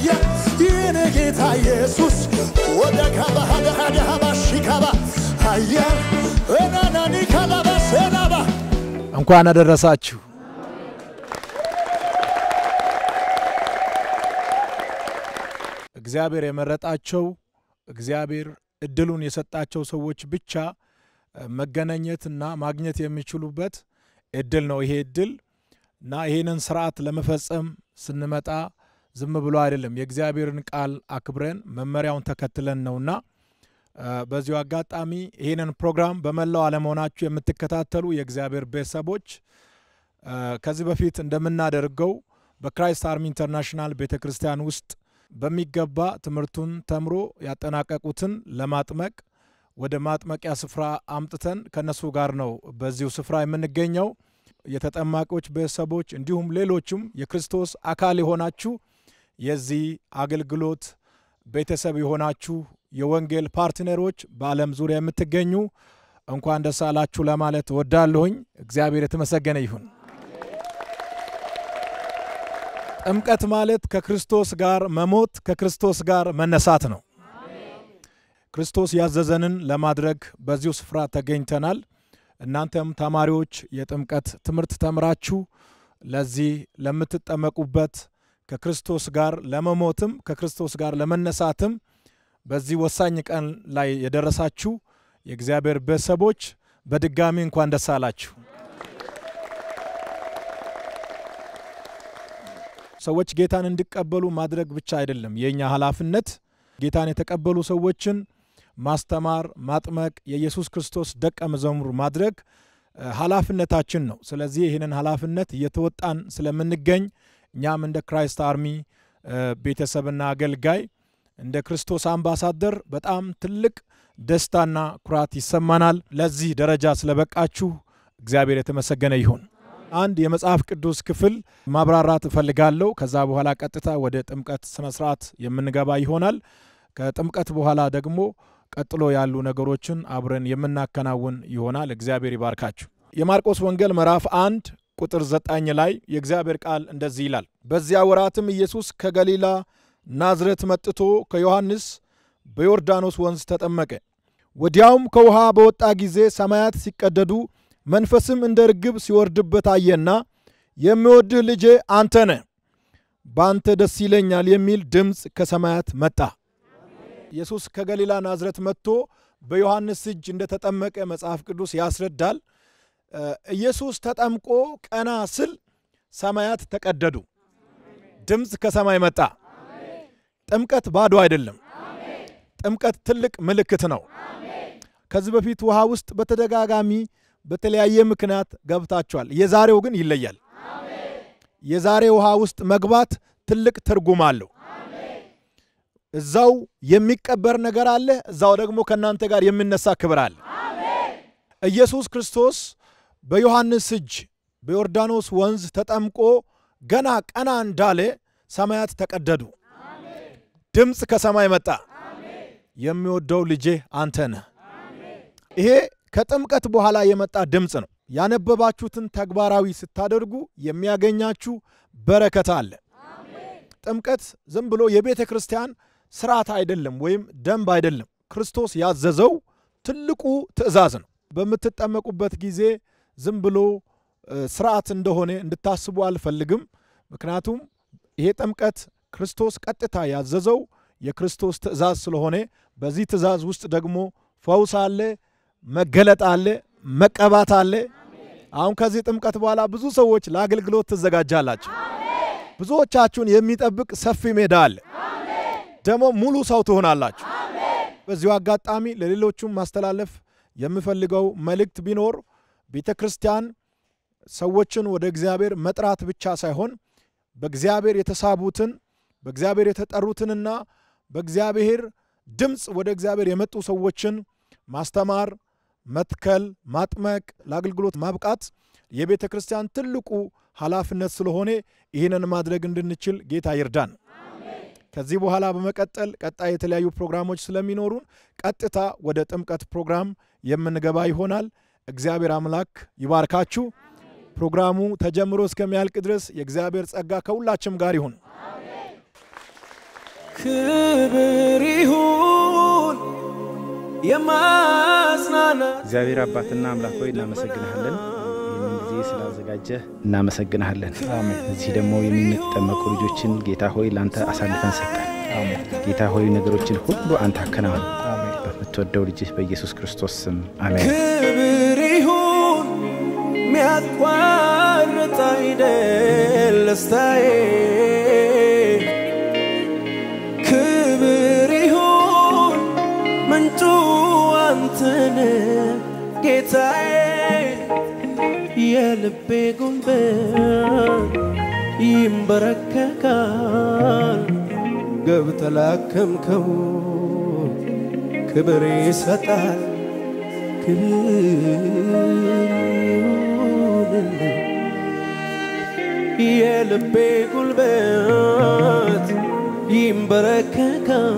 አየ ይህን ጌታ ኢየሱስ ወደ ካባ ሀደ ሀደ ሀባ ሺካባ አየ እናናኒ ካላባ ሴናባ እንኳን አደረሳችሁ። እግዚአብሔር የመረጣቸው እግዚአብሔር እድሉን የሰጣቸው ሰዎች ብቻ መገናኘትና ማግኘት የሚችሉበት እድል ነው ይሄ እድል እና ይህንን ስርዓት ለመፈጸም ስንመጣ ዝም ብሎ አይደለም፣ የእግዚአብሔርን ቃል አክብረን መመሪያውን ተከትለን ነውና በዚሁ አጋጣሚ ይህንን ፕሮግራም በመላው ዓለም ሆናችሁ የምትከታተሉ የእግዚአብሔር ቤተሰቦች ከዚህ በፊት እንደምናደርገው በክራይስት አርሚ ኢንተርናሽናል ቤተ ክርስቲያን ውስጥ በሚገባ ትምህርቱን ተምሮ ያጠናቀቁትን ለማጥመቅ ወደ ማጥመቂያ ስፍራ አምጥተን ከነሱ ጋር ነው በዚሁ ስፍራ የምንገኘው። የተጠማቂዎች ቤተሰቦች እንዲሁም ሌሎችም የክርስቶስ አካል የሆናችሁ የዚህ አገልግሎት ቤተሰብ የሆናችሁ የወንጌል ፓርትነሮች በዓለም ዙሪያ የምትገኙ እንኳን ደስ አላችሁ ለማለት እወዳለሁኝ። እግዚአብሔር የተመሰገነ ይሁን። ጥምቀት ማለት ከክርስቶስ ጋር መሞት ከክርስቶስ ጋር መነሳት ነው። ክርስቶስ ያዘዘንን ለማድረግ በዚሁ ስፍራ ተገኝተናል። እናንተም ተማሪዎች የጥምቀት ትምህርት ተምራችሁ ለዚህ ለምትጠመቁበት ከክርስቶስ ጋር ለመሞትም ከክርስቶስ ጋር ለመነሳትም በዚህ ወሳኝ ቀን ላይ የደረሳችሁ የእግዚአብሔር ቤተሰቦች በድጋሚ እንኳን ደስ አላችሁ። ሰዎች ጌታን እንዲቀበሉ ማድረግ ብቻ አይደለም የእኛ ኃላፊነት። ጌታን የተቀበሉ ሰዎችን ማስተማር፣ ማጥመቅ፣ የኢየሱስ ክርስቶስ ደቀ መዝሙር ማድረግ ኃላፊነታችን ነው። ስለዚህ ይህንን ኃላፊነት እየተወጣን ስለምንገኝ እኛም እንደ ክራይስት አርሚ ቤተሰብና አገልጋይ እንደ ክርስቶስ አምባሳደር በጣም ትልቅ ደስታና ኩራት ይሰማናል። ለዚህ ደረጃ ስለበቃችሁ እግዚአብሔር የተመሰገነ ይሁን። አንድ የመጽሐፍ ቅዱስ ክፍል ማብራራት እፈልጋለሁ። ከዛ በኋላ ቀጥታ ወደ ጥምቀት ስነ ስርዓት የምንገባ ይሆናል። ከጥምቀት በኋላ ደግሞ ቀጥሎ ያሉ ነገሮችን አብረን የምናከናውን ይሆናል። እግዚአብሔር ይባርካችሁ። የማርቆስ ወንጌል ምዕራፍ አንድ ቁጥር ዘጠኝ ላይ የእግዚአብሔር ቃል እንደዚህ ይላል። በዚያ ወራትም ኢየሱስ ከገሊላ ናዝሬት መጥቶ ከዮሐንስ በዮርዳኖስ ወንዝ ተጠመቀ። ወዲያውም ከውሃ በወጣ ጊዜ ሰማያት ሲቀደዱ መንፈስም እንደ ርግብ ሲወርድበት አየና የሚወድህ ልጄ አንተ ነህ፣ በአንተ ደስ ይለኛል የሚል ድምፅ ከሰማያት መጣ። ኢየሱስ ከገሊላ ናዝሬት መጥቶ በዮሐንስ እጅ እንደተጠመቀ መጽሐፍ ቅዱስ ያስረዳል። ኢየሱስ ተጠምቆ ቀና ስል ሰማያት ተቀደዱ፣ ድምፅ ከሰማይ መጣ። ጥምቀት ባዶ አይደለም። ጥምቀት ትልቅ ምልክት ነው። ከዚህ በፊት ውሃ ውስጥ በተደጋጋሚ በተለያየ ምክንያት ገብታችኋል። የዛሬው ግን ይለያል። የዛሬ ውሃ ውስጥ መግባት ትልቅ ትርጉም አለው። እዛው የሚቀበር ነገር አለ፣ እዛው ደግሞ ከእናንተ ጋር የሚነሳ ክብር አለ። ኢየሱስ ክርስቶስ በዮሐንስ እጅ በዮርዳኖስ ወንዝ ተጠምቆ ገና ቀና እንዳለ ሰማያት ተቀደዱ፣ ድምፅ ከሰማይ መጣ። የሚወደው ልጄ አንተ ነህ። ይሄ ከጥምቀት በኋላ የመጣ ድምፅ ነው። ያነበባችሁትን ተግባራዊ ስታደርጉ የሚያገኛችሁ በረከት አለ። ጥምቀት ዝም ብሎ የቤተ ክርስቲያን ስርዓት አይደለም፣ ወይም ደንብ አይደለም። ክርስቶስ ያዘዘው ትልቁ ትእዛዝ ነው። በምትጠመቁበት ጊዜ ዝም ብሎ ስርዓት እንደሆነ እንድታስቡ አልፈልግም። ምክንያቱም ይሄ ጥምቀት ክርስቶስ ቀጥታ ያዘዘው የክርስቶስ ትእዛዝ ስለሆነ በዚህ ትእዛዝ ውስጥ ደግሞ ፈውስ አለ፣ መገለጥ አለ፣ መቀባት አለ። አሁን ከዚህ ጥምቀት በኋላ ብዙ ሰዎች ለአገልግሎት ትዘጋጃላችሁ። ብዙዎቻችሁን የሚጠብቅ ሰፊ ሜዳ አለ። ደግሞ ሙሉ ሰው ትሆናላችሁ። በዚሁ አጋጣሚ ለሌሎቹም ማስተላለፍ የምፈልገው መልእክት ቢኖር ቤተ ክርስቲያን ሰዎችን ወደ እግዚአብሔር መጥራት ብቻ ሳይሆን በእግዚአብሔር የተሳቡትን በእግዚአብሔር የተጠሩትንና በእግዚአብሔር ድምፅ ወደ እግዚአብሔር የመጡ ሰዎችን ማስተማር፣ መትከል፣ ማጥመቅ፣ ለአገልግሎት ማብቃት የቤተ ክርስቲያን ትልቁ ኃላፊነት ስለሆነ ይህንን ማድረግ እንድንችል ጌታ ይርዳን። ከዚህ በኋላ በመቀጠል ቀጣይ የተለያዩ ፕሮግራሞች ስለሚኖሩን ቀጥታ ወደ ጥምቀት ፕሮግራም የምንገባ ይሆናል። እግዚአብሔር አምላክ ይባርካችሁ። ፕሮግራሙ ተጀምሮ እስከሚያልቅ ድረስ የእግዚአብሔር ጸጋ ከሁላችም ጋር ይሁን። ክብር ይሁን የማጽናናት እግዚአብሔር አባትና አምላክ ሆይ እናመሰግንሃለን። ይህንን ጊዜ ስላዘጋጀህ እናመሰግንሃለን። እዚህ ደግሞ የሚጠመቁ ልጆችን ጌታ ሆይ ለአንተ አሳልፈን ሰጠን። ጌታ ሆይ ነገሮችን ሁሉ አንተ አከናወን። በምትወደው ልጅህ በኢየሱስ ክርስቶስ ስም አሜን። ክብር ይሁን ሚያቋርጥ አይደል ደስታዬ ክብር ይሁን ምንጩ አንተን ጌታዬ የልቤ ጉልበት ይንበረከካል ገብተህ ላከምከው ክብር ይሰጣል ክብር ይሁንልህ የልቤ ጉልበት ይንበረከካል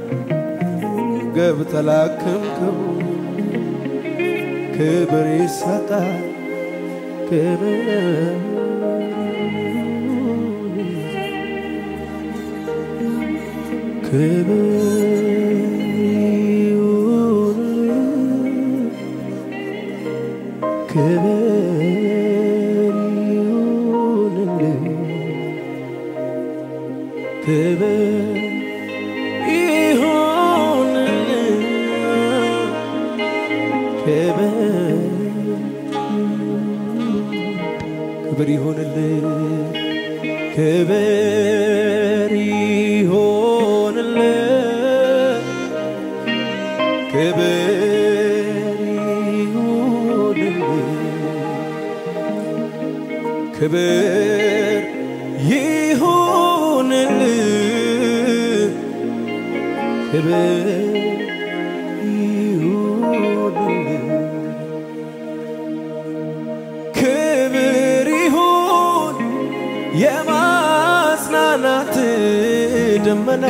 ገብተህ ላከምከው ክብር ይሰጣል ክብር ክብር ይሁንልህ ክብር ይሁንልህ ክብር ይሁንልህ ክብር ክብር ይሁንልህ ክብር ይሁንልህ ክብር ይሁንልህ ክብር ይሁንልህ ክብር ይሁንልህ ክብር ይሁን የማጽናናት ደመና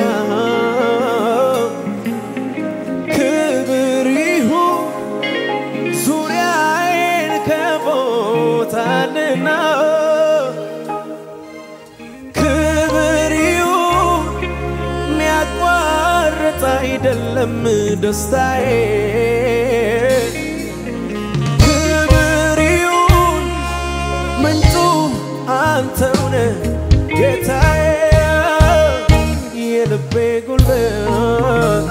ክብር ይሁን ዙሪያዬን ከቦታልና ክብር ይሁን ሚያቋርጥ አይደለም ደስታዬ ክብር ይሁን ምንጩ አንተውነ ጌታዬ የልቤ ጉልበት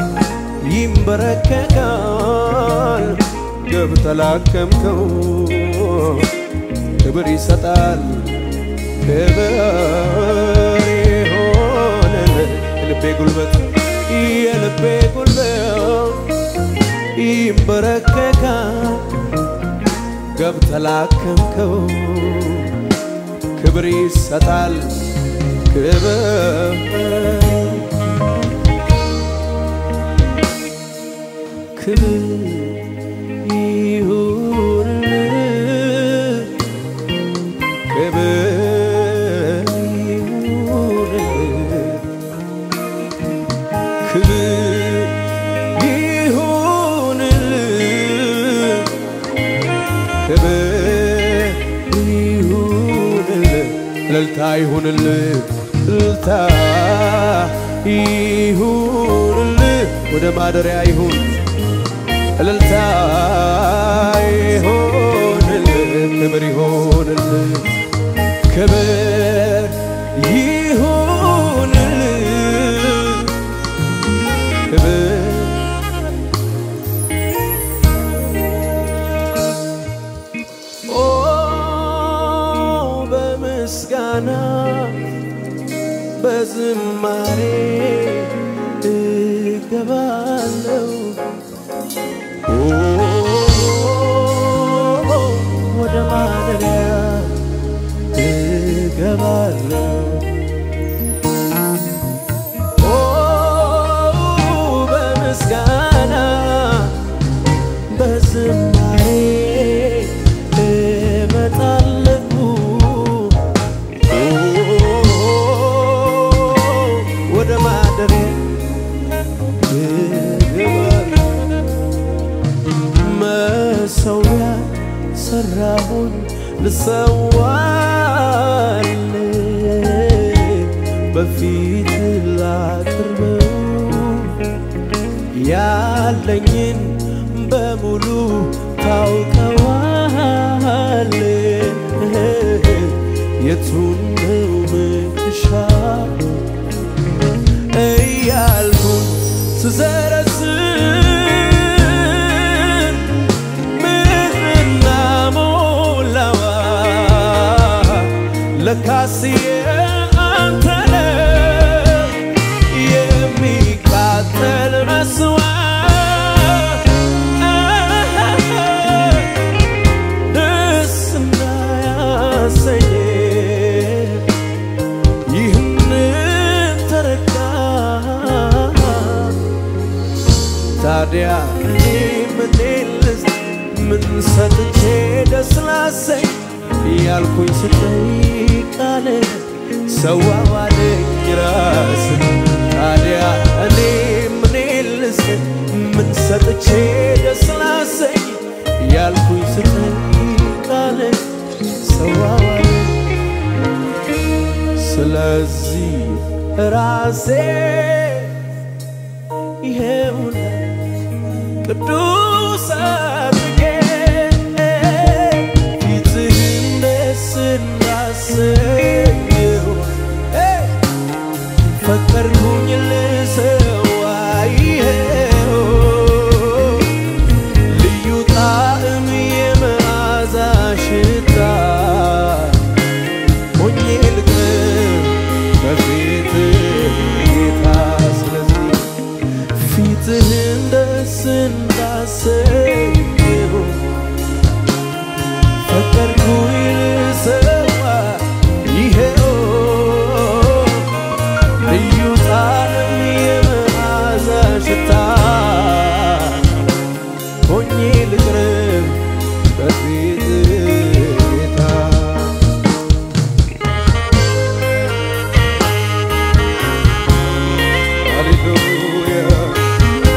ይንበረከካል ገብተህ ላከምከው ክብር ይሰጣል ክብር ይሆንልህ የልቤ ጉልበት የልቤ ጉልበት ይንበረከካል ገብተህ ላከምከው ክብር ይሰጣል ክብር ክብር ይሁንልህ ክብር ይሁንልህ ክብር ይሁንልህ ክብር ይሁንልህ እልልታ ይሁንልህ እልልታ ይሁንልህ ወደ ማደሪያ ይሁን እልልታ ይሁንልህ ክብር ይሁንልህ ክብር ይሁንልህ ክብር ኦ በምስጋና በዝማሬ እገባለሁ ኦ ወደ ማደሪያ እገባለሁ ኦ በምስጋና በዝማሬ እመጣለሁ ወደ ማደሪያ እገባለሁ መሰዊያ ሰራሁኝ ልሰዋል በፊት ላቅርብ ያለኝን በሙሉ ታውቀዋል የቱን ነው ምሻ እያልኩን ስዘረዝር ምድርና ሞላዋ ለካስ የአንተ ነው የሚቃጠል መስዋዕት ደስ እንዳያሰኝ ይህንን ተረዳ ታዲያ እኔ ምን ልስጥ ምን ሰጥቼ ደስ ላሰኝ ያልኩኝ ስጠይቃለ ሰዋዋለኝ ራስ ታዲያ እኔ ምን ልስጥ ምን ሰጥቼ ደስ ላሰኝ ያልኩኝ ስጠይቃለ ሰዋዋለኝ ስለዚህ ራሴ ይሄውና ቅዱስ አድርጌ ፊትህን ደስ እንዳሰኘው ፈቀድኩኝ ልሰዋ ይሄው ልዩ ጣዕም የመዓዛ ሽታ ሆኜ ልቅረብ በፊትህ ጌታ ስለዚህ ፊትህን ደስ እንዳሰኘው ፈቀድኩኝ ልሰዋ ይሄው ልዩ ጣዕም የመዓዛ ሽታ ሆኜ ልቅረብ በፊትህ ጌታ Hallelujah.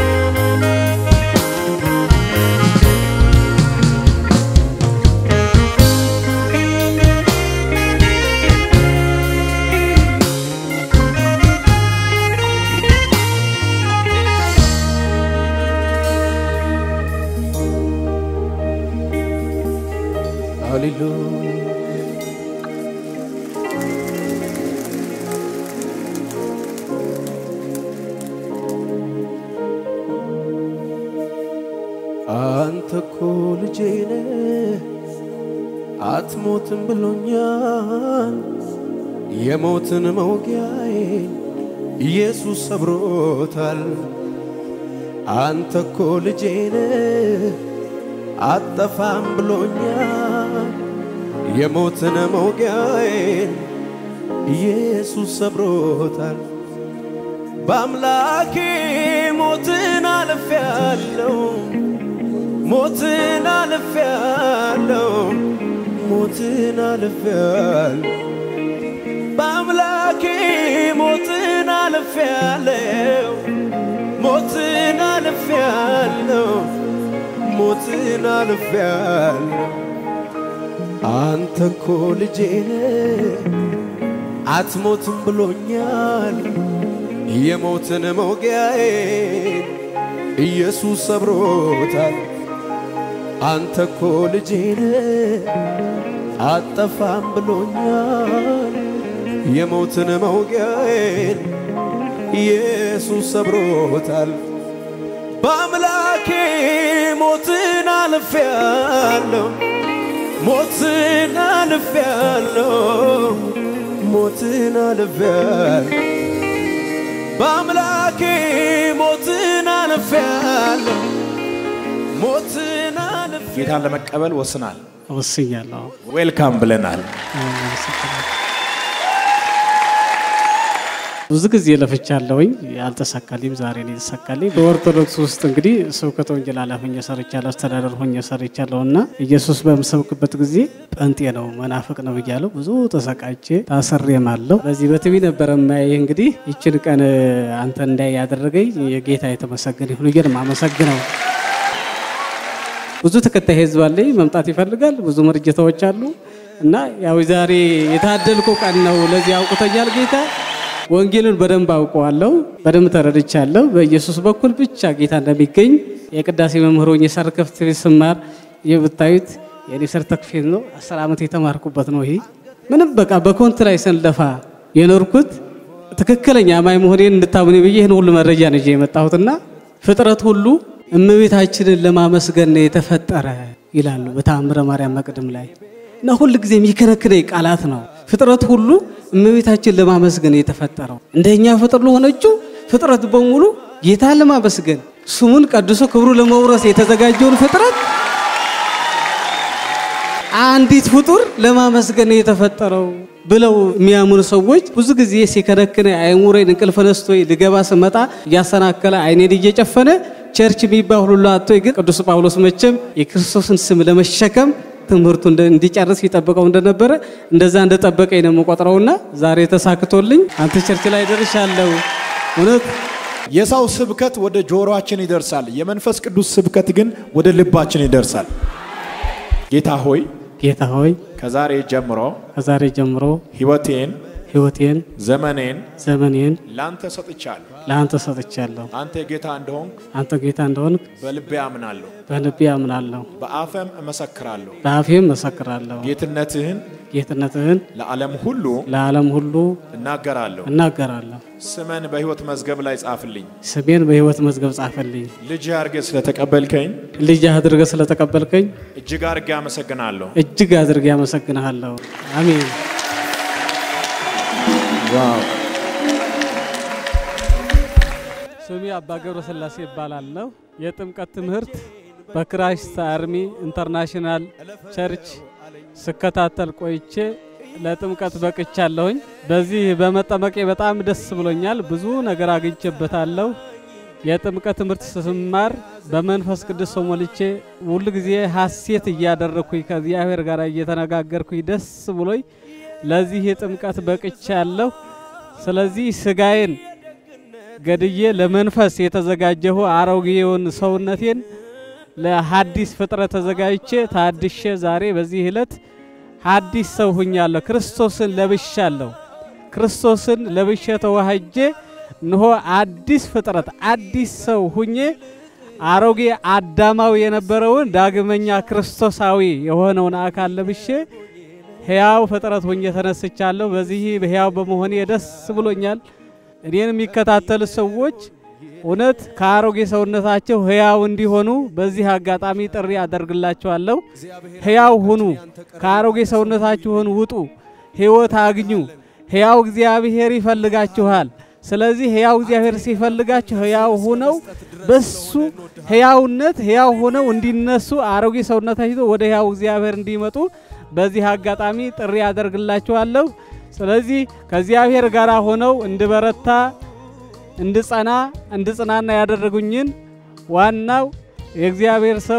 Hallelujah. አንተ እኮ ልጄ ነህ አትሞትም ብሎኛል። የሞትን መውጊያዬን ኢየሱስ ሰብሮታል። አንተ እኮ ልጄ ነህ አጠፋም ብሎኛል። የሞትን መውጊያዬን ኢየሱስ ሰብሮታል። በአምላኬ ሞትን አልፌያለሁ ሞትን አልፌያለሁ ሞትን አልፌያለሁ በአምላኬ ሞትን አልፌያለሁ ሞትን አልፌያለሁ ሞትን አልፌያለሁ አንተ እኮ ልጄ ነህ አትሞትም ብሎኛል የሞትን መውጊያዬን ኢየሱስ ሰብሮታል። አንተ እኮ ልጄ ነህ አጠፋም ብሎኛል የሞትን መውጊያዬን ኢየሱስ ሰብሮታል። በአምላኬ ሞትን አልፌያለሁ ሞትን አልፌያለሁ ሞትን አልፌያለሁ በአምላኬ ሞትን አልፌያለሁ ሞትን አልፌያለሁ ጌታን ለመቀበል ወስናል። ወስኛለሁ። ዌልካም ብለናል። ብዙ ጊዜ ለፍቻለሁኝ፣ አልተሳካልኝም። ዛሬ ነው የተሳካልኝ። በኦርቶዶክስ ውስጥ እንግዲህ ስብከተ ወንጌል ኃላፊ ሆኜ ሰርቻለሁ፣ አስተዳደር ሆኜ ሰርቻለሁ እና ኢየሱስ በምሰብክበት ጊዜ ጴንጤ ነው መናፍቅ ነው ብያለሁ። ብዙ ተሰቃይቼ ታስሬም አለሁ። በዚህ በቲቪ ነበረ የማያይህ። እንግዲህ ይችን ቀን አንተ እንዳይ ያደረገኝ የጌታ የተመሰገነ ይሁን ብዬ ነው የማመሰግነው። ብዙ ተከታይ ህዝብ አለኝ፣ መምጣት ይፈልጋል። ብዙ መርጀታዎች አሉ እና ያው ዛሬ የታደልኩ ቀን ነው። ለዚህ አውቅቶኛል ጌታ ወንጌሉን በደንብ አውቀዋለሁ፣ በደንብ ተረድቻለሁ። በኢየሱስ በኩል ብቻ ጌታ እንደሚገኝ የቅዳሴ መምህር ሆኜ ሰርተፍኬት ስማር ይህ ብታዩት የኔ ሰርተፍኬት ነው። አስር ዓመት የተማርኩበት ነው። ይሄ ምንም በቃ በኮንት ላይ ስንለፋ የኖርኩት ትክክለኛ አማኝ መሆኔን እንድታምኑ ብዬ ይህን ሁሉ መረጃ ነው ይዤ የመጣሁትና ፍጥረት ሁሉ እመቤታችንን ለማመስገን ነው የተፈጠረ ይላሉ በተአምረ ማርያም መቅድም ላይ እና ሁል ጊዜ የሚከነክነኝ ቃላት ነው። ፍጥረት ሁሉ እመቤታችን ለማመስገን ነው የተፈጠረው። እንደኛ ፍጥር ለሆነችው ፍጥረት በሙሉ ጌታን ለማመስገን ስሙን ቀድሶ ክብሩ ለመውረስ የተዘጋጀውን ፍጥረት አንዲት ፍጡር ለማመስገን ነው የተፈጠረው ብለው የሚያምኑ ሰዎች ብዙ ጊዜ ሲከነክነ አይሙሬን እንቅልፍ ነስቶ ልገባ ስመጣ እያሰናከለ አይኔን እየጨፈነ ቸርች የሚባል ሁሉ አቶ ግን ቅዱስ ጳውሎስ መቼም የክርስቶስን ስም ለመሸከም ትምህርቱ እንደ- እንዲጨርስ ይጠብቀው እንደነበረ እንደዛ እንደጠበቀኝ ነው የምቆጥረውና ዛሬ ተሳክቶልኝ አንተ ቸርች ላይ ደርሻለሁ። እውነት የሰው ስብከት ወደ ጆሮአችን ይደርሳል። የመንፈስ ቅዱስ ስብከት ግን ወደ ልባችን ይደርሳል። ጌታ ሆይ ጌታ ሆይ ከዛሬ ጀምሮ ከዛሬ ጀምሮ ሕይወቴን፣ ሕይወቴን ዘመኔን ዘመኔን ላንተ ሰጥቻለሁ። ለአንተ ሰጥቻለሁ። አንተ ጌታ እንደሆንክ አንተ ጌታ እንደሆንክ በልቤ አምናለሁ፣ በልቤ አምናለሁ፣ በአፈም እመሰክራለሁ። በአፌም መሰክራለሁ። ጌትነትህን ጌትነትህን ለዓለም ሁሉ ለዓለም ሁሉ እናገራለሁ። እናገራለሁ። ስመን በሕይወት መዝገብ ላይ ጻፍልኝ። ስሜን በሕይወት መዝገብ ጻፈልኝ። ልጅ አድርገህ ስለተቀበልከኝ ልጅ አድርገህ ስለተቀበልከኝ እጅግ አድርጌ አመሰግናለሁ። እጅግ አድርጌ አመሰግንሃለሁ። አሜን። ዋው ስሜ አባ ገብረ ስላሴ ይባላለሁ። የጥምቀት ትምህርት በክራይስት አርሚ ኢንተርናሽናል ቸርች ስከታተል ቆይቼ ለጥምቀት በቅቻለሁኝ። በዚህ በመጠመቄ በጣም ደስ ብሎኛል። ብዙ ነገር አግኝቼበታለሁ። የጥምቀት ትምህርት ስማር በመንፈስ ቅዱስ ተሞልቼ ሁል ጊዜ ሐሴት እያደረግኩኝ ከእግዚአብሔር ጋር እየተነጋገርኩኝ ደስ ብሎኝ ለዚህ የጥምቀት በቅቻለሁ። ስለዚህ ስጋዬን ገድዬ ለመንፈስ የተዘጋጀሁ አሮጌውን ሰውነቴን ለሐዲስ ፍጥረት ተዘጋጅቼ ታድሼ ዛሬ በዚህ ዕለት ሐዲስ ሰው ሁኛለሁ። ክርስቶስን ለብሻለሁ። ክርስቶስን ለብሼ ተዋህጄ እንሆ አዲስ ፍጥረት አዲስ ሰው ሁኜ አሮጌ አዳማዊ የነበረውን ዳግመኛ ክርስቶሳዊ የሆነውን አካል ለብሼ ሕያው ፍጥረት ሆኜ ተነስቻለሁ። በዚህ ሕያው በመሆኔ ደስ ብሎኛል። እኔን የሚከታተሉ ሰዎች እውነት ከአሮጌ ሰውነታቸው ሕያው እንዲሆኑ በዚህ አጋጣሚ ጥሪ አደርግላቸዋለሁ። ሕያው ሁኑ፣ ከአሮጌ ሰውነታችሁን ውጡ፣ ሕይወት አግኙ። ሕያው እግዚአብሔር ይፈልጋችኋል። ስለዚህ ሕያው እግዚአብሔር ሲፈልጋችሁ ሕያው ሁነው በሱ ሕያውነት ሕያው ሆነው እንዲነሱ አሮጌ ሰውነታቸው ወደ ሕያው እግዚአብሔር እንዲመጡ በዚህ አጋጣሚ ጥሪ አደርግላችኋለሁ። ስለዚህ ከእግዚአብሔር ጋር ሆነው እንድበረታ እንድጸና እንድጽናና ያደረጉኝን ዋናው የእግዚአብሔር ሰው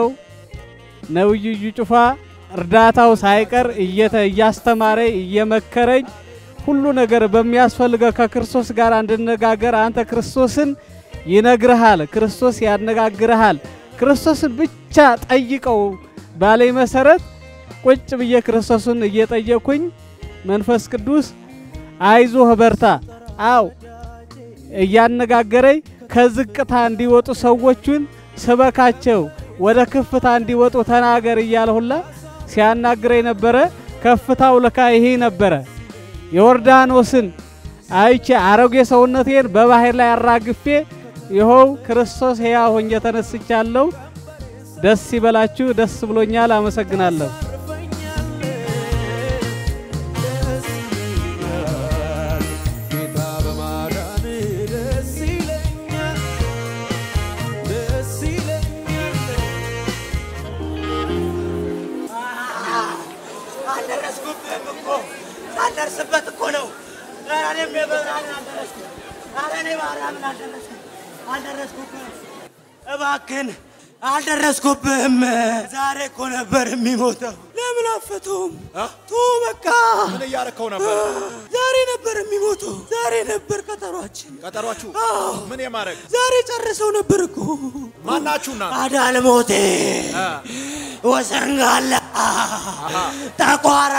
ነብዩ እዩ ጩፋ እርዳታው ሳይቀር እየተ እያስተማረ እየመከረኝ ሁሉ ነገር በሚያስፈልገው ከክርስቶስ ጋር እንድነጋገር አንተ ክርስቶስን ይነግርሃል፣ ክርስቶስ ያነጋግርሃል፣ ክርስቶስን ብቻ ጠይቀው ባለኝ መሰረት ቁጭ ብዬ ክርስቶስን እየጠየኩኝ መንፈስ ቅዱስ አይዞህ በርታ፣ አው እያነጋገረኝ ከዝቅታ እንዲወጡ ሰዎቹን ስበካቸው፣ ወደ ከፍታ እንዲወጡ ተናገር እያለ ሁላ ሲያናግረኝ ነበረ። ከፍታው ለካ ይሄ ነበረ። ዮርዳኖስን አይቼ አሮጌ ሰውነቴን በባህር ላይ አራግፌ ይኸው ክርስቶስ ሕያው ሆኜ ተነስቻለሁ። ደስ ይበላችሁ። ደስ ብሎኛል። አመሰግናለሁ። ጌታ በማዳን ደስ ይለኛል፣ ደስ ይለኛል። አልደረስኩብህም እኮ ሳልደርስበት እኮ ነው። ኧረ እኔም የበብርሃንን አልደረስኩም። ኧረ እኔ ማርያምን አልደረስኩም አልደረስኩብህም። እባክህን አልደረስኩብህም። ዛሬ እኮ ነበር የሚሞተው። ለምን አፈተውም? ቶ በቃ ምን እያረከው ነበር? ዛሬ ነበር የሚሞተው። ዛሬ ነበር ቀጠሯችን። ቀጠሯችሁ ምን የማድረግ ዛሬ ጨርሰው ነበር እኮ ማናችሁና አዳልሞቴ ወሰንጋላ ጠቋራ፣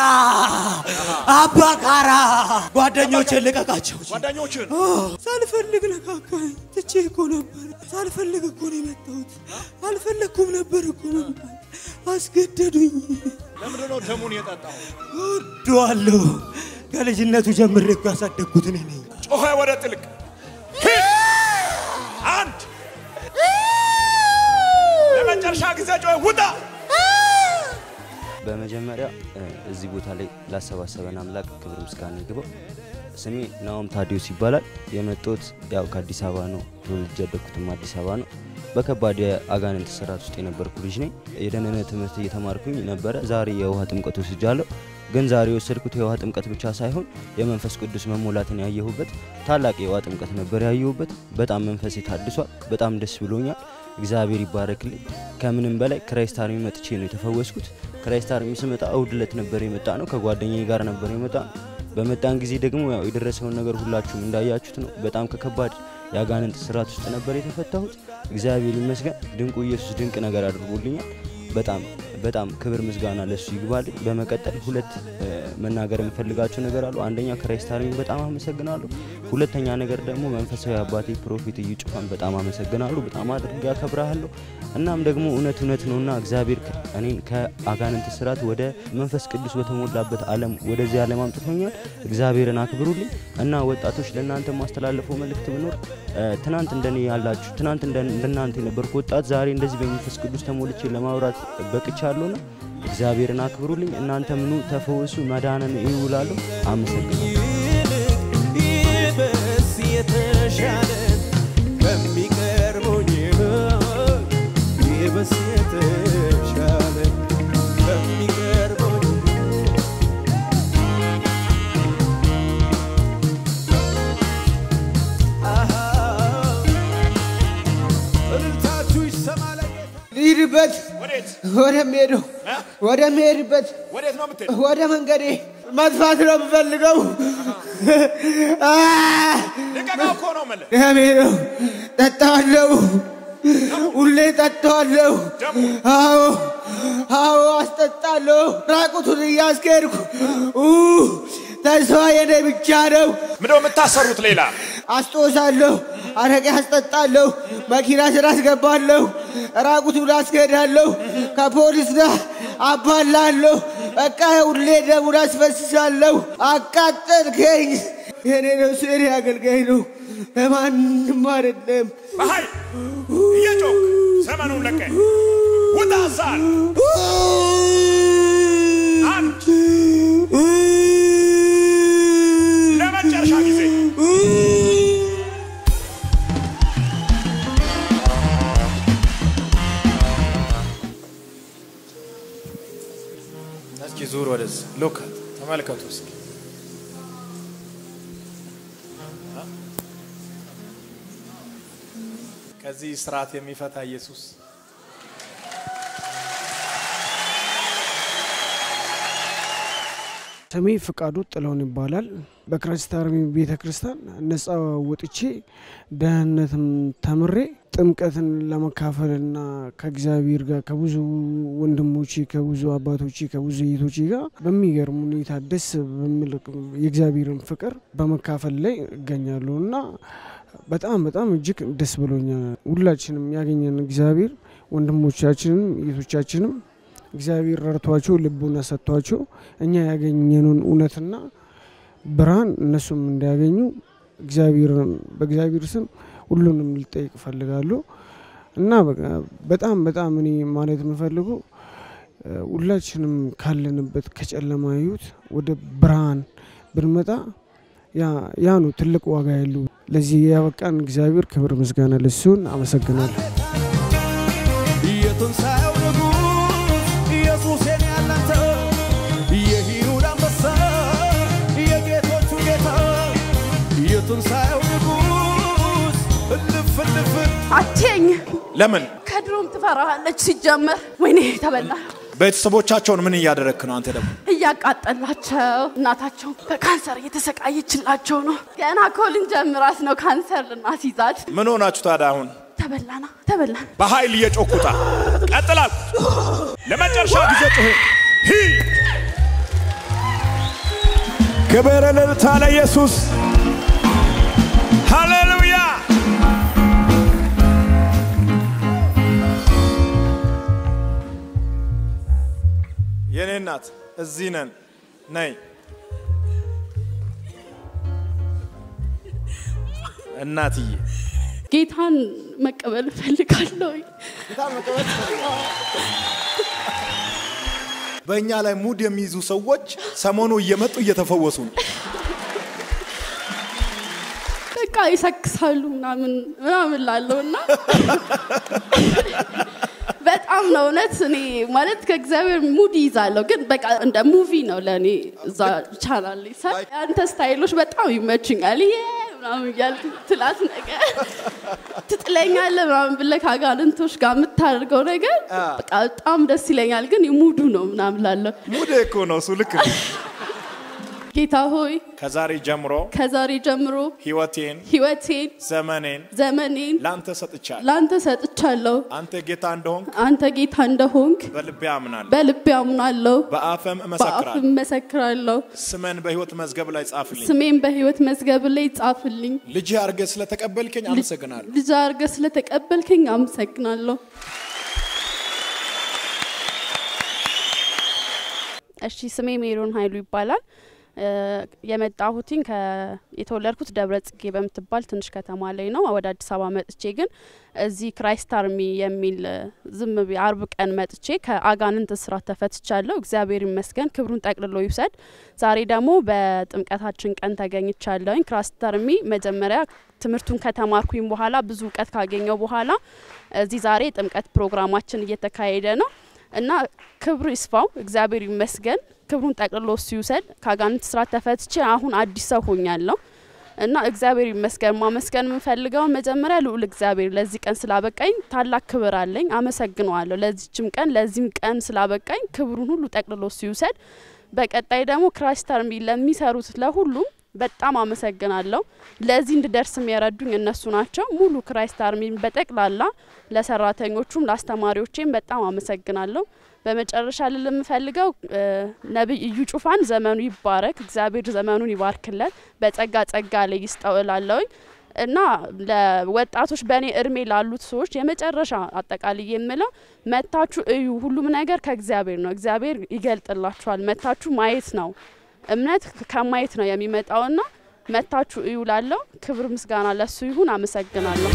አባካራ ጓደኞቼን ልቀቃቸው። ጓደኞችን ሳልፈልግ ነካካኝ። ትቼ እኮ ነበር። ሳልፈልግ እኮ ነው የመጣሁት። አልፈለግኩም ነበር እኮ መምጣት። አስገደዱኝ። ለምንድን ነው ደሙን የጠጣው? እወደዋለሁ። ከልጅነቱ ጀምሬ እኮ ያሳደግኩት እኔ ነኝ። ጮኸ ወደ ጥልቅ ሂድ። አንድ ለመጨረሻ ጊዜ ጮኸ ውጣ። በመጀመሪያ እ፣ እዚህ ቦታ ላይ ላሰባሰበን አምላክ ክብር ምስጋና ይግባው። ስሜ ናኦም ታዲዮስ ይባላል። የመጣሁት ያው ከአዲስ አበባ ነው። ተወልጄ ያደግኩትም አዲስ አበባ ነው። በከባድ የአጋንንት ስርዓት ውስጥ የነበርኩ ልጅ ነኝ። የደህንነት ትምህርት እየተማርኩኝ ነበረ። ዛሬ የውሃ ጥምቀት ወስጃለሁ። ግን ዛሬ የወሰድኩት የውሃ ጥምቀት ብቻ ሳይሆን የመንፈስ ቅዱስ መሞላትን ያየሁበት ታላቅ የውሃ ጥምቀት ነበር ያየሁበት። በጣም መንፈሴ ታድሷል። በጣም ደስ ብሎኛል። እግዚአብሔር ይባረክልኝ። ከምንም በላይ ክራይስት አርሚ መጥቼ ነው የተፈወስኩት። ክራይስት አርሚ ስመጣ እሁድ ዕለት ነበር የመጣ ነው። ከጓደኛዬ ጋር ነበር የመጣ ነው። በመጣን ጊዜ ደግሞ ያው የደረሰውን ነገር ሁላችሁም እንዳያችሁት ነው። በጣም ከከባድ የአጋንንት ስርዓት ውስጥ ነበር የተፈታሁት። እግዚአብሔር ይመስገን። ድንቁ ኢየሱስ ድንቅ ነገር አድርጎልኛል። በጣም በጣም ክብር ምስጋና ለሱ ይግባልኝ። በመቀጠል ሁለት እ፣ መናገር የምፈልጋቸው ነገር አሉ። አንደኛ ክራይስት አርሚን በጣም አመሰግናለሁ። ሁለተኛ ነገር ደግሞ መንፈሳዊ አባቴ ፕሮፌት እዩ ጩፋን በጣም አመሰግናለሁ። በጣም አድርጌ አከብራለሁ። እናም ደግሞ እውነት እውነት ነውና እግዚአብሔር ከ- እኔን ከአጋንንት ስርዓት ወደ መንፈስ ቅዱስ በተሞላበት ዓለም ወደዚህ ዓለም አምጥቶኛል። እግዚአብሔርን አክብሩልኝ እና ወጣቶች ለእናንተ ማስተላለፈው መልእክት ብኖር እ፣ ትናንት እንደኔ ያላችሁ ትናንት እንደ- እንደናንተ የነበርኩ ወጣት ዛሬ እንደዚህ በመንፈስ ቅዱስ ተሞልቼ ለማውራት በቅቻለሁና እግዚአብሔርን አክብሩልኝ። እናንተ ምኑ ተፈወሱ፣ መዳንን ይውላሉ። አመሰግናለሁ። ይበስ የተሻለ ከሚቀርበኝ ይበስ የተሻለ ከሚቀርበኝ አሃ እልልታችሁ ይሰማ ለጌታ ልሂድበት ወዴት ወደሚሄደው ወደሚሄድበት ወዴት ነው የምትሄድ? ወደ መንገዴ መጥፋት ነው የምፈልገው። አ! ልቀቀው እኮ ነው የምልህ። ደሜ ነው። ጠጣዋለሁ፣ ሁሌ ጠጣዋለሁ። አዎ አዎ፣ አስጠጣለሁ። ራቁቱን እያስኬድኩ ኡ፣ ተስፋ የኔ ብቻ ነው። ምንድነው የምታሰሩት? ሌላ አስጦሳለሁ፣ አረቄ አስጠጣለሁ፣ መኪና ስራ አስገባለሁ፣ ራቁቱን አስኬዳለሁ፣ ከፖሊስ ጋር አባላለሁ። በቃ ሁሌ ደሙን አስፈስሳለሁ። አቃጠልከኝ። የኔ ነው ስሪ አገልጋይ ነው፣ ለማንም አይደለም። በኃይል እየጮክ ዘመኑን ለቀ ውጣ ዛል አንድ ለመጨረሻ ጊዜ እስኪ ዙር ወደዚህ ሉክ ተመልከቱ እስኪ ከዚህ ስርዓት የሚፈታ ኢየሱስ ስሜ ፍቃዱ ጥለውን ይባላል። በክራይስት አርሚ ቤተ ክርስቲያን ነጻ ወጥቼ ደህንነትም ተምሬ ጥምቀትን ለመካፈልና ከእግዚአብሔር ጋር ከብዙ ወንድሞቼ ከብዙ አባቶቼ ከብዙ እህቶቼ ጋር በሚገርም ሁኔታ ደስ በሚል የእግዚአብሔርን ፍቅር በመካፈል ላይ እገኛለሁ እና በጣም በጣም እጅግ ደስ ብሎኛል። ሁላችንም ያገኘን እግዚአብሔር ወንድሞቻችንም እህቶቻችንም እግዚአብሔር ረድቷቸው ልቡና ሰጥቷቸው እኛ ያገኘነውን እውነትና ብርሃን እነሱም እንዲያገኙ እግዚአብሔርን በእግዚአብሔር ስም ሁሉንም ልጠይቅ እፈልጋለሁ እና በቃ በጣም በጣም እኔ ማለት የምፈልገው እ፣ ሁላችንም ካለንበት ከጨለማ ህይወት ወደ ብርሃን ብንመጣ ያ- ያ ነው ትልቅ ዋጋ ያለው። ለዚህ ያበቃን እግዚአብሔር ክብር ምስጋና ለሱን አመሰግናለሁ። የትንሣኤው ንጉሥ ኢየሱስ የኔ ያላንተ የይሁዳ አንበሳ የጌቶቹ ጌታ የትንሣኤው ንጉሥ እልፍ እልፍ አትየኝ ለምን ከድሮም ትፈራሃለች ሲጀመር። ወይኔ ተበላ። ቤተሰቦቻቸውን ምን እያደረግክ ነው አንተ ደግሞ እያቃጠላቸው እናታቸው በካንሰር እየተሰቃየችላቸው ነው። ገና ኮልን ጀምራት ነው ካንሰር ልናስይዛት። ምን ሆናችሁ ታዲያ አሁን ተበላና ተበላን። በኃይል እየጮኩታ ቀጥላል ለመጨረሻ ጊዜ ጩሁ ሂድ። ክብር እልልታ ለኢየሱስ። ሃሌሉያ። የኔ እናት እዚህ ነን፣ ነይ እናትዬ። ጌታን መቀበል እፈልጋለሁ። በእኛ ላይ ሙድ የሚይዙ ሰዎች ሰሞኑ እየመጡ እየተፈወሱ ነው። በቃ ይሰክሳሉ ምናምን ምናምን ላለው እና በጣም ነው እውነት። እኔ ማለት ከእግዚአብሔር ሙድ ይዛለሁ፣ ግን በቃ እንደ ሙቪ ነው ለእኔ እዛ ቻናል ላይ ሳይ ያንተ ስታይሎች በጣም ይመችኛል። ይሄ ምናምን እያልክ ትላት ነገር ትጥለኛለህ ምናምን ብለህ ከአጋንንቶች ጋር የምታደርገው ነገር በቃ በጣም ደስ ይለኛል። ግን ሙዱ ነው ምናምን ላለሁ ሙድ እኮ ነው እሱ። ልክ ነው። ጌታ ሆይ ከዛሬ ጀምሮ ከዛሬ ጀምሮ ህይወቴን፣ ህይወቴን፣ ዘመኔን ዘመኔን ላንተ ሰጥቻለሁ። ላንተ ሰጥቻለሁ። አንተ ጌታ እንደሆንክ አንተ ጌታ እንደሆንክ በልቤ አምናለሁ፣ በልቤ አምናለሁ፣ በአፈም በአፍ እመሰክራለሁ። እመሰክራለሁ። ስመን በህይወት መዝገብ ላይ ጻፍልኝ። ስሜን በህይወት መዝገብ ላይ ጻፍልኝ። ልጅ አድርገህ ስለተቀበልከኝ አመሰግናለሁ። ልጅ አድርገህ ስለተቀበልከኝ አመሰግናለሁ። እሺ ስሜ ሜሮን ኃይሉ ይባላል። እ፣ የመጣሁትኝ ከ- የተወለድኩት ደብረ ጽጌ በምትባል ትንሽ ከተማ ላይ ነው። ወደ አዲስ አበባ መጥቼ ግን እዚህ ክራይስት አርሚ የሚል እ፣ ዝም ብዬ አርብ ቀን መጥቼ ከአጋንንት እስራት ተፈትቻለሁ። እግዚአብሔር ይመስገን፣ ክብሩን ጠቅልሎ ይውሰድ። ዛሬ ደግሞ በጥምቀታችን ቀን ተገኝቻለሁኝ። ክራይስት አርሚ መጀመሪያ ትምህርቱን ከተማርኩኝ በኋላ ብዙ እውቀት ካገኘው በኋላ እዚህ ዛሬ የጥምቀት ፕሮግራማችን እየተካሄደ ነው እና ክብሩ ይስፋው፣ እግዚአብሔር ይመስገን። ክብሩን ጠቅልሎ እሱ ይውሰድ። ከአጋንንት ስራት ተፈትቼ አሁን አዲስ ሰው ሆኛለሁ እና እግዚአብሔር ይመስገን። ማመስገን የምንፈልገው መጀመሪያ ልዑል እግዚአብሔር ለዚህ ቀን ስላበቃኝ ታላቅ ክብር አለኝ፣ አመሰግነዋለሁ። ለዚችም ቀን ለዚህም ቀን ስላበቃኝ ክብሩን ሁሉ ጠቅልሎ እሱ ይውሰድ። በቀጣይ ደግሞ ክራይስት አርሚ ለሚሰሩት ለሁሉም በጣም አመሰግናለሁ። ለዚህ እንድደርስም የረዱኝ እነሱ ናቸው። ሙሉ ክራይስት አርሚን በጠቅላላ ለሰራተኞቹም ለአስተማሪዎቼም በጣም አመሰግናለሁ። በመጨረሻ ልል የምፈልገው እ፣ ነቢይ እዩ ጩፋን ዘመኑ ይባረክ፣ እግዚአብሔር ዘመኑን ይባርክለት፣ በጸጋ ጸጋ ላይ ይስጠው እላለሁኝ እና ለወጣቶች በእኔ እድሜ ላሉት ሰዎች የመጨረሻ አጠቃላይ የምለው መታችሁ እዩ። ሁሉም ነገር ከእግዚአብሔር ነው። እግዚአብሔር ይገልጥላችኋል። መታችሁ ማየት ነው። እምነት ከማየት ነው የሚመጣውና መታችሁ እዩ ላለው ክብር ምስጋና ለሱ ይሁን። አመሰግናለሁ።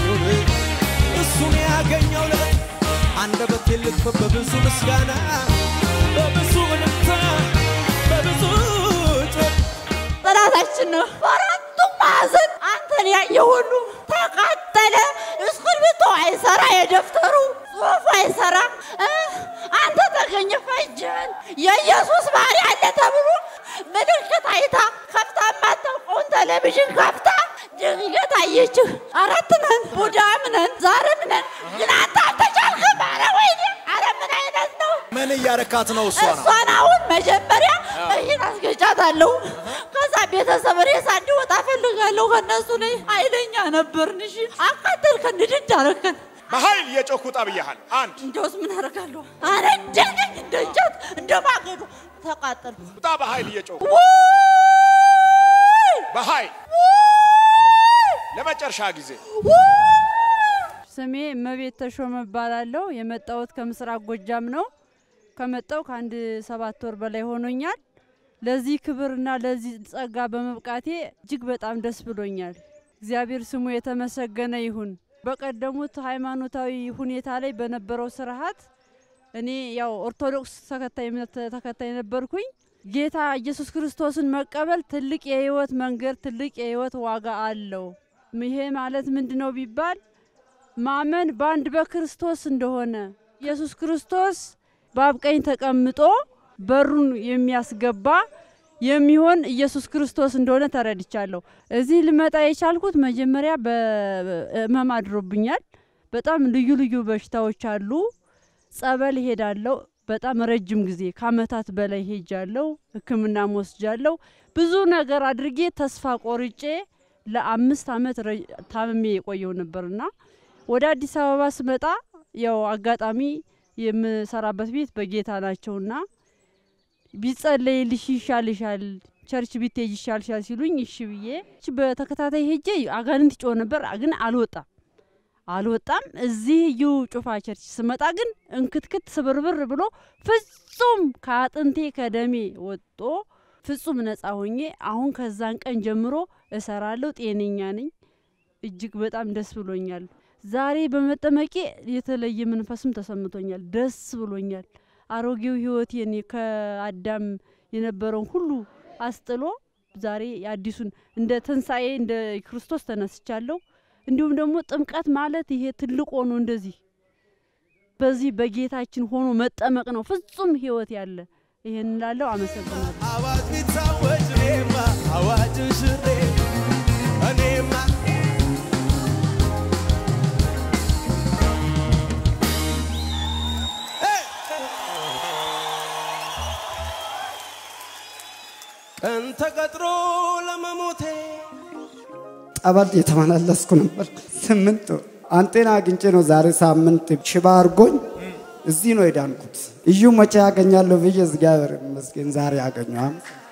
እሱን ያገኘው ለት አንደበቴ ልክፈት በብዙ ምስጋና በብዙ እልልታ በብዙ ጩኸት ጠላታችን ነው። በአራቱም ማዕዘን አንተን ያየ ሁሉ ተቃጠለ። እስክርቢቶ አይሰራ፣ የደብተሩ ጽሑፍ አይሰራ። እ፣ አንተ ተገኘ ፈጅን የኢየሱስ ባህሪ አለ ተብሎ ምልክት አይታ ከፍታ የማታውቀውን ቴሌቪዥን ከፍታ ድንገት አየችህ። አራት ነን፣ ቡዳም ነን፣ ዛርም ነን። ግን አንተ አልተቻልክም። ኧረ ወይኔ! ኧረ ምን አይነት ነው? ምን እያረካት ነው እሷ ነው? እሷን አሁን መጀመሪያ ይህን አስገጫታለሁ። ከዛ ቤተሰብ ሬሳ እንዲወጣ ፈልጋለሁ ከነሱ ላይ ኃይለኛ ነበርን። እሺ አቃጠልከን፣ ንድድ አረከን። በኃይል እየጮኩ ጠብያሃል። አንድ እንዲያውስ ምን አደርጋለሁ? አነደደኝ፣ እንደ እንጨት እንደ ማገዶ ተቃጠልኩ። ውጣ፣ በኃይል እየጮኩ ውይ! በኃይል ለመጨረሻ ጊዜ ስሜ እመቤት ተሾመ እባላለሁ። የመጣሁት ከምስራቅ ጎጃም ነው። ከመጣው ከአንድ ሰባት ወር በላይ ሆኖኛል። ለዚህ ክብርና ለዚህ ጸጋ በመብቃቴ እጅግ በጣም ደስ ብሎኛል። እግዚአብሔር ስሙ የተመሰገነ ይሁን። በቀደሙት ሃይማኖታዊ ሁኔታ ላይ በነበረው ስርዓት እኔ ያው ኦርቶዶክስ ተከታይ እምነት ተከታይ ነበርኩኝ። ጌታ ኢየሱስ ክርስቶስን መቀበል ትልቅ የህይወት መንገድ፣ ትልቅ የህይወት ዋጋ አለው። ይሄ ማለት ምንድን ነው ቢባል ማመን በአንድ በክርስቶስ እንደሆነ ኢየሱስ ክርስቶስ በአብ ቀኝ ተቀምጦ በሩን የሚያስገባ የሚሆን ኢየሱስ ክርስቶስ እንደሆነ ተረድቻለሁ። እዚህ ልመጣ የቻልኩት መጀመሪያ በህመም አድሮብኛል። በጣም ልዩ ልዩ በሽታዎች አሉ። ጸበል ሄዳለሁ። በጣም ረጅም ጊዜ ከአመታት በላይ ሄጃለሁ። ሕክምናም ወስጃለሁ። ብዙ ነገር አድርጌ ተስፋ ቆርጬ ለአምስት አመት ረ- ታምሜ የቆየው ነበርና ወደ አዲስ አበባ ስመጣ ያው አጋጣሚ የምሰራበት ቤት በጌታ ናቸውና ቢጸለይልሽ ይሻልሻል፣ ቸርች ብትሄጅ ይሻልሻል ሲሉኝ እሺ ብዬ በተከታታይ ሄጄ አጋንንት ጮህ ነበር፣ ግን አልወጣም አልወጣም። እዚህ ዩ ጩፋ ቸርች ስመጣ ግን እንክትክት ስብርብር ብሎ ፍጹም ከአጥንቴ ከደሜ ወጦ ፍጹም ነጻ ሆኜ አሁን ከዛን ቀን ጀምሮ እሰራለሁ። ጤነኛ ነኝ። እጅግ በጣም ደስ ብሎኛል። ዛሬ በመጠመቄ የተለየ መንፈስም ተሰምቶኛል። ደስ ብሎኛል። አሮጌው ህይወቴን ከአዳም የነበረውን ሁሉ አስጥሎ ዛሬ አዲሱን እንደ ትንሣኤ እንደ ክርስቶስ ተነስቻለሁ። እንዲሁም ደግሞ ጥምቀት ማለት ይሄ ትልቅ ሆኖ እንደዚህ በዚህ በጌታችን ሆኖ መጠመቅ ነው ፍጹም ህይወት ያለ ይሄን ላለው አመሰግናለሁ። አዋጅ ቢታወጅ እኔማ አዋጅ ሽሬ እኔማ ቀን ተቀጥሮ ለመሞቴ ጠበል የተመላለስኩ ነበር። ስምንት ወር አንጤና አግኝቼ ነው ዛሬ ሳምንት ሽባ አድርጎኝ እዚህ ነው የዳንኩት። እዩ መቼ ያገኛለሁ ብዬ እግዚአብሔር ይመስገን ዛሬ ያገኘ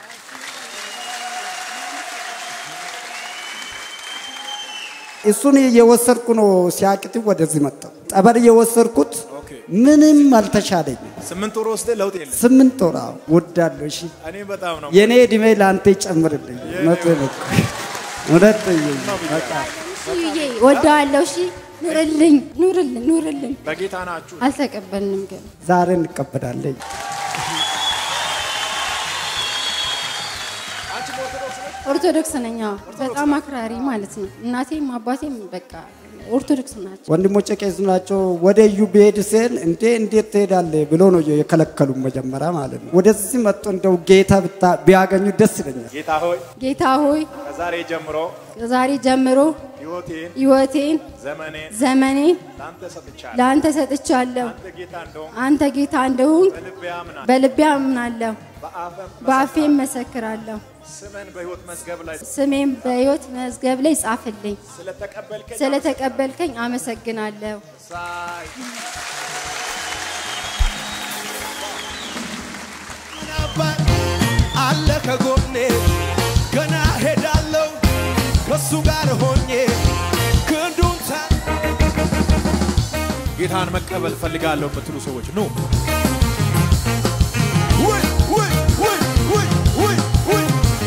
እሱን እየወሰድኩ ነው ሲያቅት ወደዚህ መጣሁ። ጠበል እየወሰድኩት ምንም አልተሻለኝም። ስምንት ወር ወስደ ለውጥ የለም። ስምንት ወር አዎ፣ ወዳለሁ። እሺ እኔ በጣም ነው የእኔ እድሜ ለአንተ ይጨምርልኝ። እውነቴን እኮ እውነት በጣም እዩዬ ወደዋለሁ። እሺ ኑርልኝ፣ ኑርልን፣ ኑርልን። በጌታ ናችሁ። አልተቀበልንም ግን ዛሬ እንቀበላለን። ኦርቶዶክስ ነኝ። አዎ፣ በጣም አክራሪ ማለት ነው። እናቴም አባቴም በቃ ኦርቶዶክስ ናቸው። ወንድሞቼ ቄስ ናቸው። ወደ እዩ ብሄድ ስል እንዴ እንዴት ትሄዳለህ ብሎ ነው የከለከሉ መጀመሪያ ማለት ነው። ወደዚህ መጥቶ እንደው ጌታ ብታ- ቢያገኙ ደስ ይለኛል። ጌታ ሆይ ጌታ ሆይ ከዛሬ ጀምሮ ከዛሬ ጀምሮ ህይወቴን ህይወቴን ዘመኔን ዘመኔን ለአንተ ሰጥቻለሁ። ለአንተ ሰጥቻለሁ። አንተ ጌታ እንደሆንክ አንተ ጌታ እንደሆንክ በልቤ አምናለሁ። በልቤ አምናለሁ፣ በአፈም በአፌም መሰክራለሁ። ስምን በህይወት መዝገብ ላይ ስሜም በሕይወት መዝገብ ላይ ጻፍልኝ። ስለተቀበልከኝ ስለተቀበልከኝ አመሰግናለሁ። ሳይ አባት አለ ከጎኔ ገና ሄዳለሁ ከሱ ጋር ሆኜ ክንዱን ታ ጌታን መቀበል ፈልጋለሁ የምትሉ ሰዎች ኑ ውይ ውይ ውይ ውይ ውይ ውይ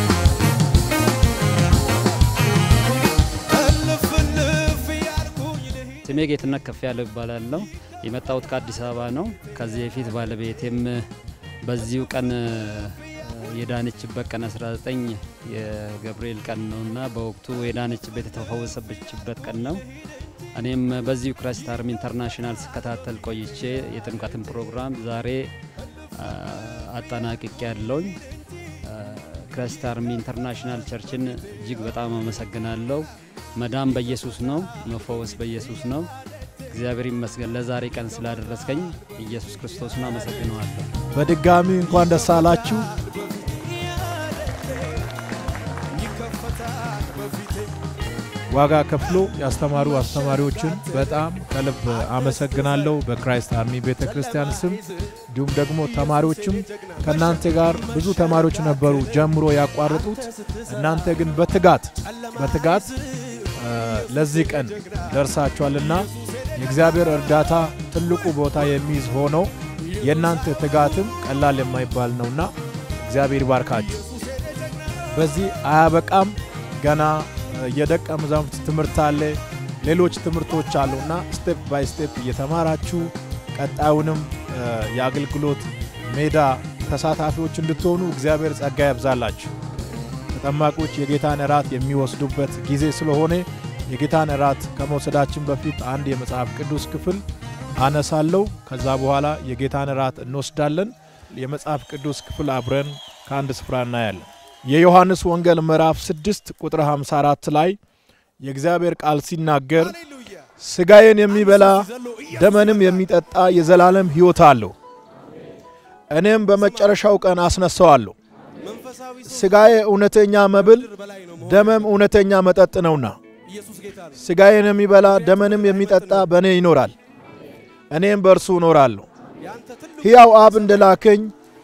እልፍ እልፍ እያልኩኝ ልሂድ ስሜ ጌትነት ከፍ ያለው ይባላለሁ። የመጣሁት ከአዲስ አበባ ነው። ከዚህ በፊት ባለቤቴም በዚሁ ቀን እ፣ የዳነችበት ቀን 19 የገብርኤል ቀን ነው እና በወቅቱ የዳነችበት የተፈወሰችበት ቀን ነው። እኔም በዚሁ ክራይስት አርሚ ኢንተርናሽናል ስከታተል ቆይቼ የጥምቀትን ፕሮግራም ዛሬ አ፣ አጠናቅቄ ያለውኝ ክራይስት አርሚ ኢንተርናሽናል ቸርችን እጅግ በጣም አመሰግናለሁ። መዳን በኢየሱስ ነው፣ መፈወስ በኢየሱስ ነው። እግዚአብሔር ይመስገን ለዛሬ ቀን ስላደረስከኝ ኢየሱስ ክርስቶስን አመሰግነዋለሁ። በድጋሚ እንኳን ደስ አላችሁ። ዋጋ ከፍሎ ያስተማሩ አስተማሪዎችን በጣም ከልብ አመሰግናለሁ በክራይስት አርሚ ቤተ ክርስቲያን ስም። እንዲሁም ደግሞ ተማሪዎችም ከእናንተ ጋር ብዙ ተማሪዎች ነበሩ ጀምሮ ያቋረጡት። እናንተ ግን በትጋት በትጋት እ፣ ለዚህ ቀን ደርሳችኋልና የእግዚአብሔር እርዳታ ትልቁ ቦታ የሚይዝ ሆኖ የእናንተ ትጋትም ቀላል የማይባል ነውና እግዚአብሔር ይባርካችሁ። በዚህ አያበቃም። ገና እ፣ የደቀ መዛሙርት ትምህርት አለ፣ ሌሎች ትምህርቶች አሉና ስቴፕ ባይ ስቴፕ እየተማራችሁ ቀጣዩንም እ፣ የአገልግሎት ሜዳ ተሳታፊዎች እንድትሆኑ እግዚአብሔር ጸጋ ያብዛላችሁ። ተጠማቂዎች የጌታን እራት የሚወስዱበት ጊዜ ስለሆነ የጌታን እራት ከመውሰዳችን በፊት አንድ የመጽሐፍ ቅዱስ ክፍል አነሳለሁ። ከዛ በኋላ የጌታን እራት እንወስዳለን። የመጽሐፍ ቅዱስ ክፍል አብረን ከአንድ ስፍራ እናያለን። የዮሐንስ ወንጌል ምዕራፍ 6 ቁጥር 54 ላይ የእግዚአብሔር ቃል ሲናገር ስጋዬን የሚበላ ደመንም የሚጠጣ የዘላለም ሕይወት አለው፣ እኔም በመጨረሻው ቀን አስነሳዋለሁ። ስጋዬ እውነተኛ መብል ደመም እውነተኛ መጠጥ ነውና ስጋዬን የሚበላ ደመንም የሚጠጣ በእኔ ይኖራል፣ እኔም በእርሱ እኖራለሁ። ሕያው አብ እንደላከኝ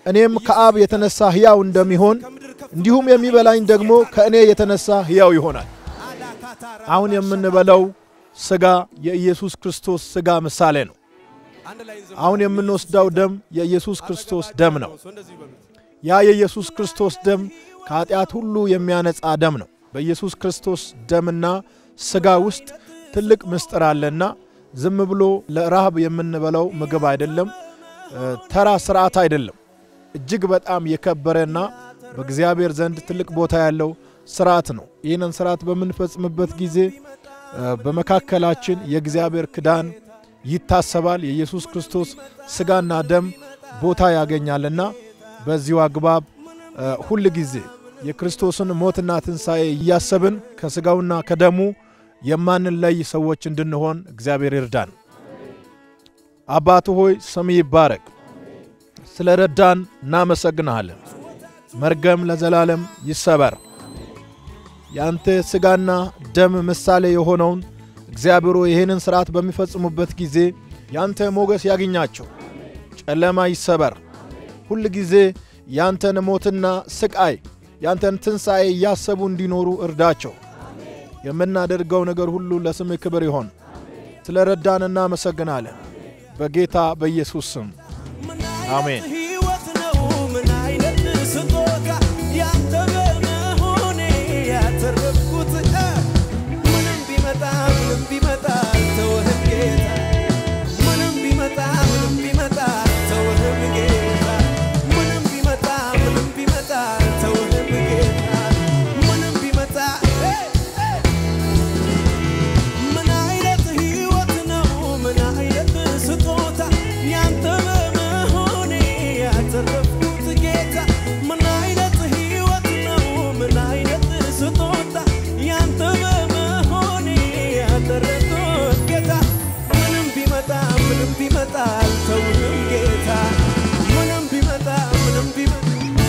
እኔም ከአብ የተነሳ ሕያው እንደሚሆን እንዲሁም የሚበላኝ ደግሞ ከእኔ የተነሳ ሕያው ይሆናል። አሁን የምንበላው ሥጋ የኢየሱስ ክርስቶስ ሥጋ ምሳሌ ነው። አሁን የምንወስደው ደም የኢየሱስ ክርስቶስ ደም ነው። ያ የኢየሱስ ክርስቶስ ደም ከኃጢአት ሁሉ የሚያነጻ ደም ነው። በኢየሱስ ክርስቶስ ደምና ሥጋ ውስጥ ትልቅ ምስጢር አለና ዝም ብሎ ለረሃብ የምንበላው ምግብ አይደለም፣ ተራ ስርዓት አይደለም። እጅግ በጣም የከበረና በእግዚአብሔር ዘንድ ትልቅ ቦታ ያለው ስርዓት ነው። ይህንን ስርዓት በምንፈጽምበት ጊዜ በመካከላችን የእግዚአብሔር ክዳን ይታሰባል። የኢየሱስ ክርስቶስ ሥጋና ደም ቦታ ያገኛልና በዚሁ አግባብ ሁል ጊዜ የክርስቶስን ሞትና ትንሣኤ እያሰብን ከሥጋውና ከደሙ የማንለይ ሰዎች እንድንሆን እግዚአብሔር ይርዳን። አባቱ ሆይ ስም ይባረክ። ስለ ረዳን እናመሰግንሃለን። መርገም ለዘላለም ይሰበር። የአንተ ሥጋና ደም ምሳሌ የሆነውን እግዚአብሔር ሆይ ይህንን ሥርዓት በሚፈጽሙበት ጊዜ ያንተ ሞገስ ያግኛቸው፣ ጨለማ ይሰበር። ሁል ጊዜ ያንተን ሞትና ስቃይ ያንተን ትንሣኤ እያሰቡ እንዲኖሩ እርዳቸው። የምናደርገው ነገር ሁሉ ለስም ክብር ይሆን። ስለ ረዳን እናመሰግናለን። በጌታ በኢየሱስ ስም አሜን። ሕይወት ነው ምን አይነት ስጦታ ያንተ በመሆኔ ያተረፍኩት እ ምንም ቢመጣ ምንም ቢመጣ አልተውህም ጌታ ምንም ቢመጣ ምንም ቢመጣ አልተውህም ጌታ ምንም ቢመጣ ምንም ቢመጣ አልተውህም ጌታ ምንም ቢመጣ እ ምን አይነት ሕይወት ነው ምን አይነት ስጦታ ያንተ በመሆኔ ያተረፍኩት ጌታ ምን አይነት ሕይወት ነው ምን አይነት ስጦታ ያንተ በመሆኔ ያተረፍኩት ጌታ ምንም ቢመጣ ምንም ቢመጣ አልተውህም ጌታ ምንም ቢመጣ ምንም ቢመጣ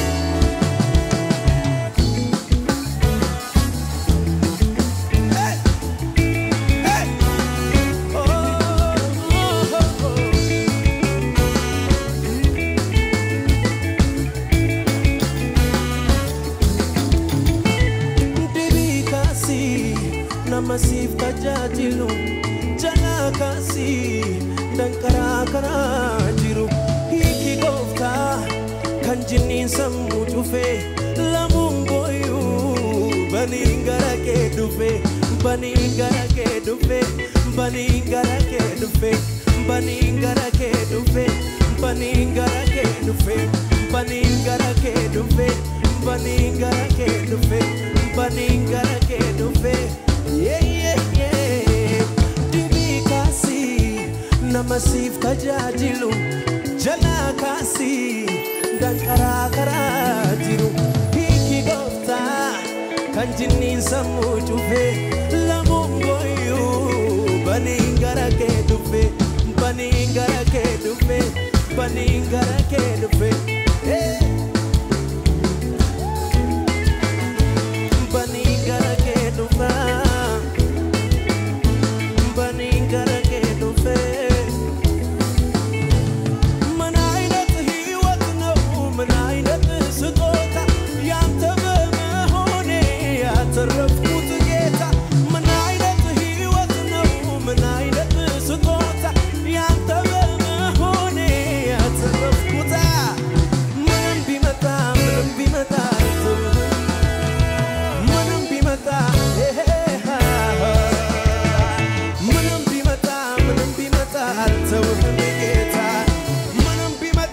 Debii kaasii nama siif tajaajilu jalaa kaasii danqaraa karaa jiru hiiki gooftaa kan jinniin sammuu cufee lamuun booyyuu baniin gara kee dhufe baniin gara kee dhufe baniin gara kee dhufe baniin gara kee dhufe baniin gara kee dhufe baniin gara kee dhufe baniin gara kee dhufe baniin gara kee dhufe yeah, yeah, yeah. dibii kaasii nama siif tajaajilu jalaa kaasii danqaraa karaa jiru hiiki gooftaa kan jinniin sammuu cufe lamuun booyyuu baniin gara kee dhufe baniin gara kee dhufe baniin gara kee dhufe hey. Baniin gara kee dhufa baniin gara kee dhufe ምን አይነት ሕይወት ነው ምን አይነት ስጦታ ያንተ በመሆኔ ያተረፍኩት ጌታ ምን አይነት ሕይወት ነው ምን አይነት ስጦታ ያንተ በመሆኔ ያተረፍኩት ምንም ቢመጣ ምንም ቢመጣ አልተውህም ምንም ቢመጣ ምንም ቢመጣ ምንም ቢመጣ አልተውህም ጌታ ምንም ቢመጣ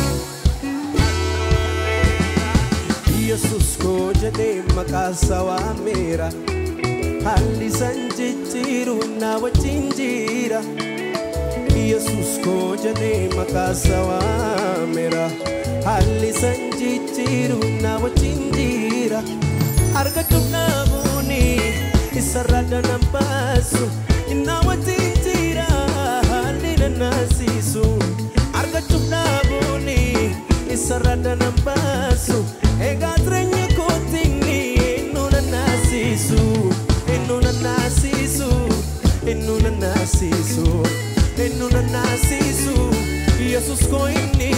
ኢየሱስ ኮ ጀዴ መቃሳ ዋሜራ haalli san jijjiiru na wajjin jira Yesus ko jedhee maqaasa waameera haalli san jijjiiru na wajjin jira argachuuf dhaabuuni isarra danan baasu na wajjin jira haalli nanaasisu argachuuf dhaabuuni isarra danan baasu egaa jireenya kootiini nu nanaasisu nu nanaasisu nu nanaasisu nu nanaasisu yesus ko inni